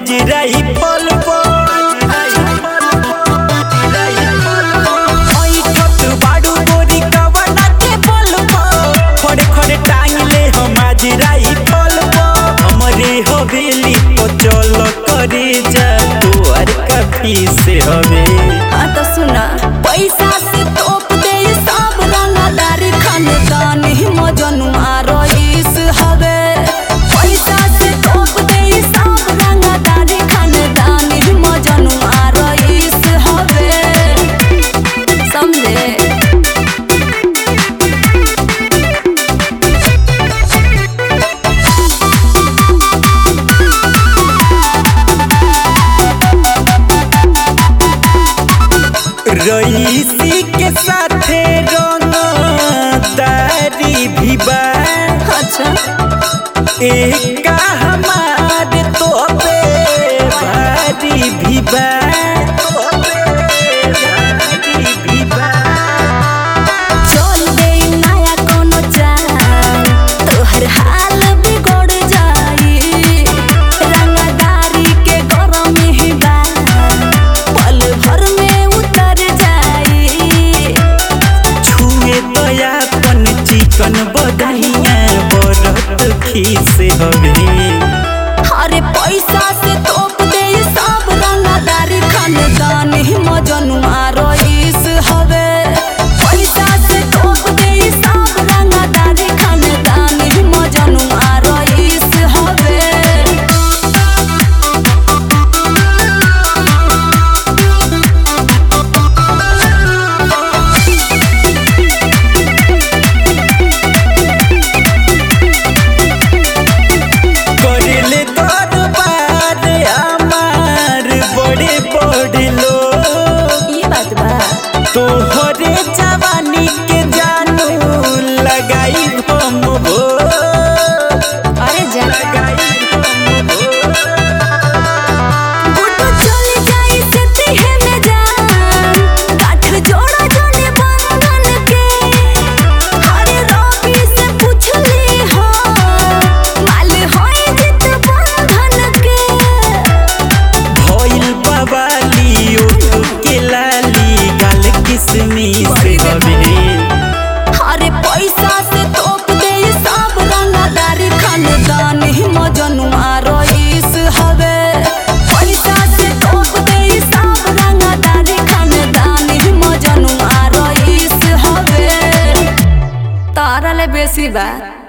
माजराई फल बाड़ू गोरी कवना के बल खड़े खड़े टांगले हम माजराई फल हमरे हवेली को चल करे जा तोर कफी से हवे हाँ तो सुना पैसा से तोप दे सब रंगदार खानदान मजनुआ रईस हवे पैसा से तोप दे सब रंगदार खानदान मजनुआ रईस हवे समझे रईसी के साथे रंग तारी भी बा अच्छा एक हमार तो पे भारी भी बा भारी भी बा। चल दे नया कोनो चाल तोहर हाल बिगड़ जाई रंगदारी के गरम ही बा पल भर में उतर जाई छुए दयापन चिकन बदहिया बरत खीस हवे अरे पैसा से तोप दे सब रंगदारी खानदान ही मजनुआ रईस हवे पैसा से तोप दे सब रंगदारी खानदान ही मजनुआ रईस हवे करेले दरबार हमार बड़े बड़े लोग ये बात बा तोहरे जवानी के जानू लगाई हम हो अरे जा लगाई हम हो गुड्डू चल जाई से तिहे में जान गाठ जोड़ा जोने बंधन के हरे रवि से पूछली हो माल होई जित बंधन के भइल बवाली ओठ के लाली गाल किसमी से हवे हरे पैसा से तोप दे सब रंगदारी खानदान ही मजनुआ रईस हवे पैसा से तोप दे सब रंगदारी खानदान ही मजनुआ रईस हवे तारा ले बेसी बा